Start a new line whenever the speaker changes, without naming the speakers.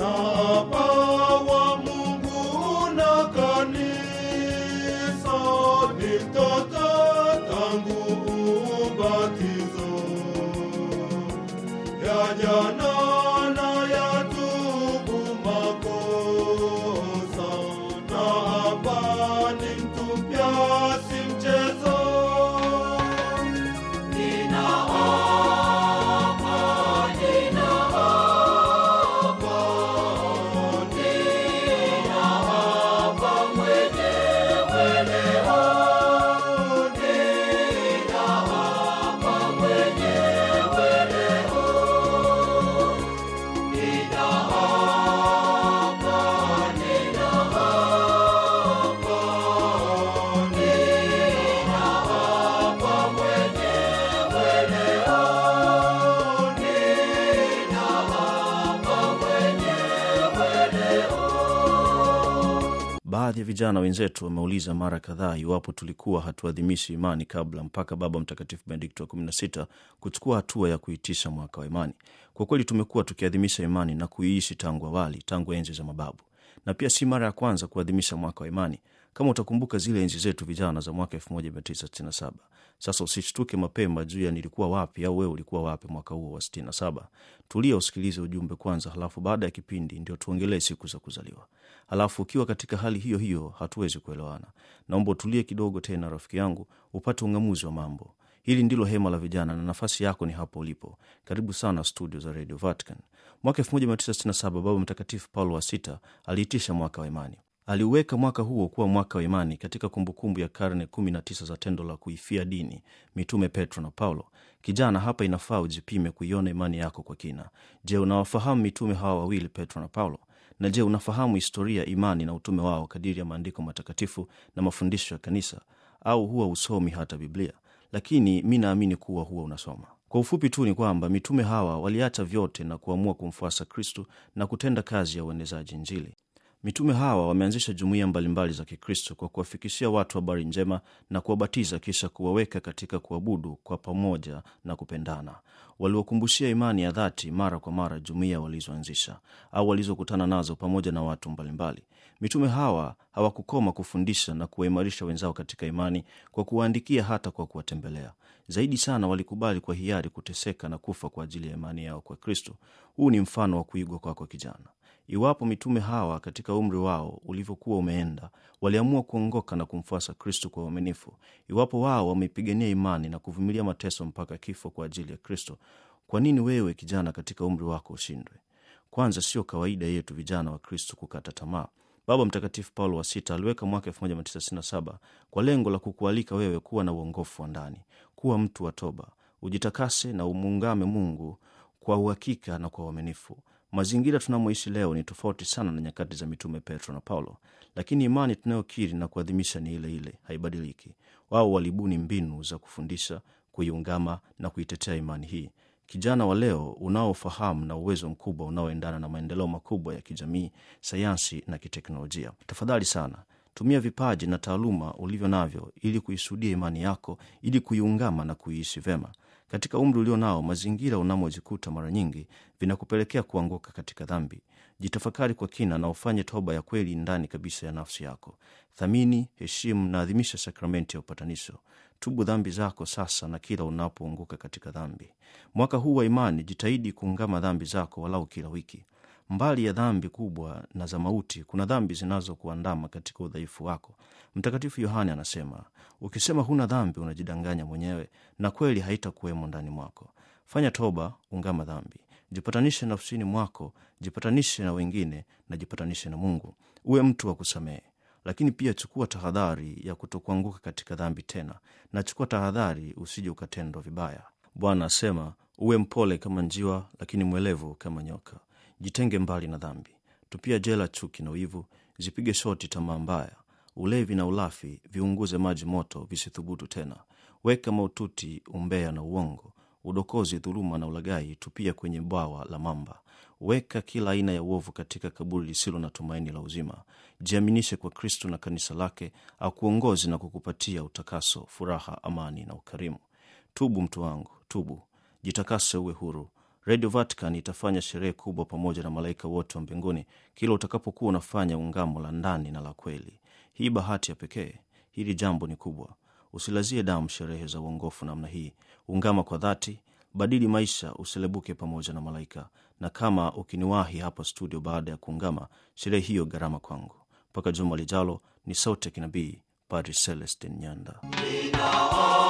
na Baba wa Mungu na kanisa ni mtoto tangu ubatizo ya jana na ya tubu makosa na hapa ni mtu mpya si mchezo
Baadhi ya vijana wenzetu wameuliza mara kadhaa iwapo tulikuwa hatuadhimishi imani kabla mpaka Baba Mtakatifu Benedikto wa 16 kuchukua hatua ya kuitisha mwaka wa imani. Kwa kweli tumekuwa tukiadhimisha imani na kuiishi tangu awali, tangu enzi za mababu, na pia si mara ya kwanza kuadhimisha mwaka wa imani. Kama utakumbuka zile enzi zetu vijana za mwaka 1967. Sasa usishtuke mapema juu ya nilikuwa wapi au wewe ulikuwa wapi mwaka huo wa 67. Tulia usikilize ujumbe kwanza, halafu baada ya kipindi ndio tuongelee siku za kuzaliwa. Halafu ukiwa katika hali hiyo hiyo hatuwezi kuelewana. Naomba utulie kidogo tena, rafiki yangu, upate ung'amuzi wa mambo. Hili ndilo hema la vijana na nafasi yako ni hapo ulipo. Karibu sana studio za Radio Vatican. Mwaka 1967 Baba Mtakatifu Paulo wa Sita aliitisha mwaka wa imani. Aliuweka mwaka huo kuwa mwaka wa imani katika kumbukumbu ya karne 19 za tendo la kuifia dini mitume Petro na Paulo. Kijana, hapa inafaa ujipime kuiona imani yako kwa kina. Je, unawafahamu mitume hawa wawili, Petro na Paulo? Na je, unafahamu historia, imani na utume wao kadiri ya maandiko matakatifu na mafundisho ya kanisa, au huwa usomi hata Biblia? Lakini mi naamini kuwa huwa unasoma. Kwa ufupi tu ni kwamba mitume hawa waliacha vyote na kuamua kumfuasa Kristu na kutenda kazi ya uenezaji Injili. Mitume hawa wameanzisha jumuiya mbalimbali za Kikristo kwa kuwafikishia watu habari njema na kuwabatiza, kisha kuwaweka katika kuabudu kwa pamoja na kupendana. Waliwakumbushia imani ya dhati mara kwa mara jumuiya walizoanzisha au walizokutana nazo pamoja na watu mbalimbali. Mitume hawa hawakukoma kufundisha na kuwaimarisha wenzao katika imani kwa kuwaandikia, hata kwa kuwatembelea. Zaidi sana, walikubali kwa hiari kuteseka na kufa kwa ajili ya imani yao kwa Kristo. Huu ni mfano wa kuigwa kwako kwa kijana. Iwapo mitume hawa katika umri wao ulivyokuwa umeenda waliamua kuongoka na kumfuasa Kristo kwa uaminifu, iwapo wao wameipigania imani na kuvumilia mateso mpaka kifo kwa ajili ya Kristo, kwa nini wewe kijana katika umri wako ushindwe? Kwanza, sio kawaida yetu vijana wa Kristo kukata tamaa. Baba Mtakatifu Paulo wa Sita aliweka mwaka 1967 kwa lengo la kukualika wewe kuwa na uongofu wa ndani, kuwa mtu wa toba, ujitakase na umuungame Mungu kwa uhakika na kwa uaminifu. Mazingira tunamoishi leo ni tofauti sana na nyakati za mitume Petro na Paulo, lakini imani tunayokiri na kuadhimisha ni ile ile, haibadiliki. Wao walibuni mbinu za kufundisha, kuiungama na kuitetea imani hii. Kijana wa leo unaofahamu na uwezo mkubwa unaoendana na maendeleo makubwa ya kijamii, sayansi na kiteknolojia, tafadhali sana tumia vipaji na taaluma ulivyo navyo ili kuisudia imani yako, ili kuiungama na kuiishi vema. Katika umri ulio nao, mazingira unamojikuta mara nyingi vinakupelekea kuanguka katika dhambi. Jitafakari kwa kina na ufanye toba ya kweli ndani kabisa ya nafsi yako. Thamini, heshimu na adhimisha sakramenti ya upatanisho. Tubu dhambi zako sasa na kila unapoanguka katika dhambi. Mwaka huu wa imani, jitahidi kuungama dhambi zako walau kila wiki. Mbali ya dhambi kubwa na za mauti, kuna dhambi zinazokuandama katika udhaifu wako. Mtakatifu Yohane anasema, ukisema huna dhambi unajidanganya mwenyewe, na kweli haitakuwemo ndani mwako. Fanya toba, ungama dhambi, jipatanishe nafsini mwako, jipatanishe na wengine na jipatanishe na Mungu. Uwe mtu wa kusamehe, lakini pia chukua tahadhari ya kutokuanguka katika dhambi tena, na chukua tahadhari usije ukatendwa vibaya. Bwana asema, uwe mpole kama njiwa, lakini mwelevu kama nyoka. Jitenge mbali na dhambi, tupia jela chuki na wivu, zipige shoti tamaa mbaya, ulevi na ulafi, viunguze maji moto, visithubutu tena. Weka maututi, umbea na uongo, udokozi, dhuluma na ulaghai, tupia kwenye bwawa la mamba. Weka kila aina ya uovu katika kaburi lisilo na tumaini la uzima. Jiaminishe kwa Kristo na kanisa lake, akuongozi na kukupatia utakaso, furaha, amani na ukarimu. Tubu mtu wangu, tubu, jitakase, uwe huru. Radio Vatican itafanya sherehe kubwa pamoja na malaika wote wa mbinguni kila utakapokuwa unafanya ungamo la ndani na la kweli. Hii bahati ya pekee, hili jambo ni kubwa. Usilazie damu sherehe za uongofu namna hii. Ungama kwa dhati, badili maisha, uselebuke pamoja na malaika. Na kama ukiniwahi hapa studio baada ya kuungama, sherehe hiyo gharama kwangu. Mpaka juma lijalo, ni sauti ya kinabii, Padri Celestin Nyanda.